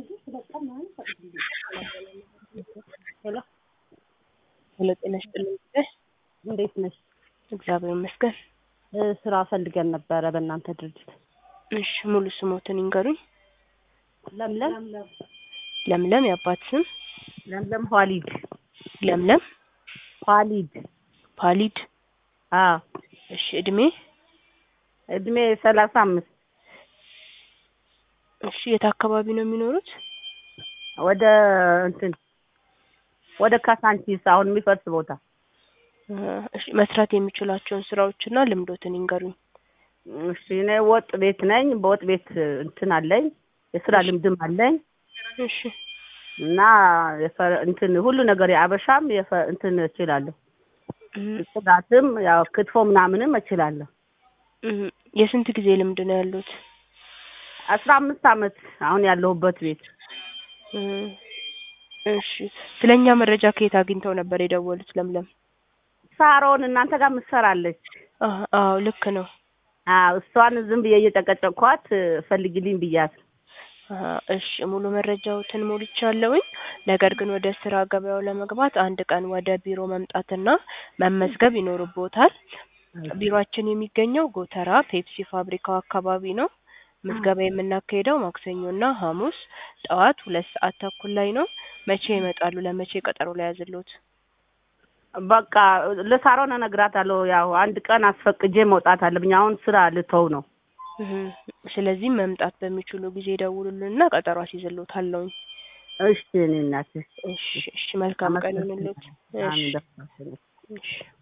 ሄሎ ሄሎ ጤና ይስጥልኝ። እንዴት ነሽ? እግዚአብሔር ይመስገን። እ ስራ ፈልገን ነበረ በእናንተ ድርጅት። እሺ ሙሉ ስሞትን ይንገሩኝ። ለምለም ለምለም የአባት ስም ለምለም ኋሊድ ለምለም ኋሊድ። ፓሊድ። አዎ እሺ እድሜ እድሜ ሰላሳ አምስት እሺ የት አካባቢ ነው የሚኖሩት? ወደ እንትን ወደ ካሳንቺስ አሁን የሚፈርስ ቦታ እ እሺ መስራት የሚችሏቸውን ስራዎችና ልምዶትን ይንገሩኝ። እሺ እኔ ወጥ ቤት ነኝ። በወጥ ቤት እንትን አለኝ የስራ ልምድም አለኝ እሺ እና የፈ- እንትን ሁሉ ነገር የአበሻም የፈ- እንትን እችላለሁ። እ ጽዳትም ያው ክትፎ ምናምንም እችላለሁ። እ የስንት ጊዜ ልምድ ነው ያሉት? አስራ አምስት አመት አሁን ያለሁበት ቤት እ እሺ ስለኛ መረጃ ከየት አግኝተው ነበር የደወሉት? ለምለም ሳሮን እናንተ ጋር ምትሰራለች። አ አዎ ልክ ነው። አዎ እሷን ዝም ብዬ እየጨቀጨቅኳት ፈልጊልኝ ብያት አ እሺ ሙሉ መረጃዎትን ሞልቻለሁኝ። ነገር ግን ወደ ስራ ገበያው ለመግባት አንድ ቀን ወደ ቢሮ መምጣትና መመዝገብ ይኖርቦታል። ቢሮአችን የሚገኘው ጎተራ ፔፕሲ ፋብሪካው አካባቢ ነው። ምዝገባ የምናካሄደው ማክሰኞና ሐሙስ ጠዋት ሁለት ሰዓት ተኩል ላይ ነው። መቼ ይመጣሉ? ለመቼ ቀጠሮ ላይ ያዝልዎት? በቃ ለሳሮን እነግራታለሁ። ያው አንድ ቀን አስፈቅጄ መውጣት አለብኝ። አሁን ስራ ልተው ነው። እህ ስለዚህ መምጣት በሚችሉ ጊዜ ደውሉልንና ቀጠሮ አስይዝልዎታለሁኝ። እሺ እኔ እናትሽ እሺ እሺ መልካም ቀን ይሁንልዎት። እሺ አሜን። እሺ